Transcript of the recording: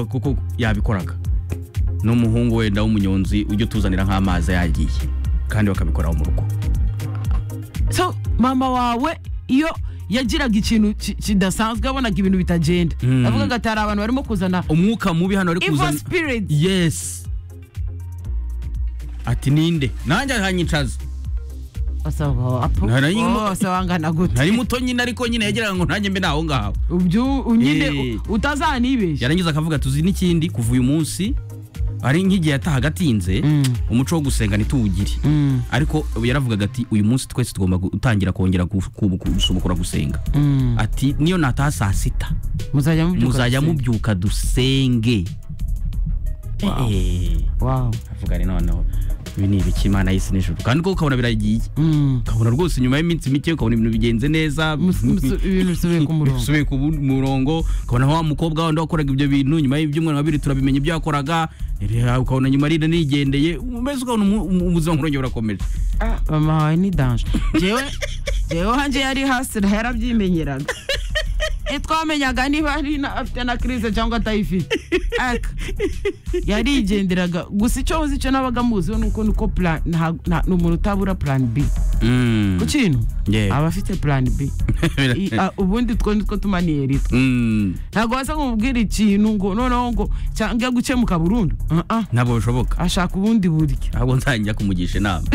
kuko yabikoraga n'umuhungu wenda w'umunyonzi ujya utuzanira nk'amazi yagiye kandi bakabikoraho mu rugo so mama wawe iyo yagiraga ikintu ki- kidasanzwe yabonaga ibintu bitagenda Mm. avugaga ati hari abantu barimo kuzana umwuka mubi hano ari evil kuzana spirits yes ati ninde nanjye ahanyicaza asaba apu Nari nyuma- wose wangana nari gute muto nyine ariko nyine yagiraga ngo nanjye mbe naho ngaho ubyo nyine Eh. utazanibeshya yarangiza akavuga tuzi n'ikindi kuva uyu munsi ari nk'igihe yatahaga atinze Mm. umuco wo gusenga ntituwugire Mm, ariko yaravugaga ati uyu munsi twese tugomba gutangira kongera gu- ku- ku- gusubukura gusenga mm. ati niyo nataha saa sita muzajya mubyuka muzajya dusenge. mubyuka dusenge Wow. Eh, Wow. avuga ni noneho ibi ni ibiki imana y'isi n'ijuru kandi ko ukabona biragiye Mm. ukabona rwose nyuma y'iminsi mike ukabona ibintu bigenze neza Mus- musu- ibintu bisubiye ku murongo. bisubiye ku bu- murongo ukabona wa mukobwa wandi wakoraga ibyo bintu nyuma y'ibyumweru babiri turabimenya ibyo yakoraga eh, ukabona nyuma arira nigendeye mbese ukabona umu- umu- ubuzima nkurongera burakomeje mama wawe ni danje jewe jewe hanjye yari hasi yarabyimenyeraga ntitwamenyaga niba ari na- afite na crise cyangwa atayifite Aka, yarigenderaga gusa icyo nzi icyo nabaga muziho ni uko nuko plan- nta- nta- ni umuntu utabura plan b Mm. ku kintu Yeah. aba afite plan b I- a- ubundi two nitwo tumaniye ritwe Mm. ntabwo waza kumubwira ikintu ngo noneho ngo cyangwa gukemuka burundu Ah, ah, ntabwo bishoboka ashaka ubundi buryo ahubwo nzajya kumugisha inama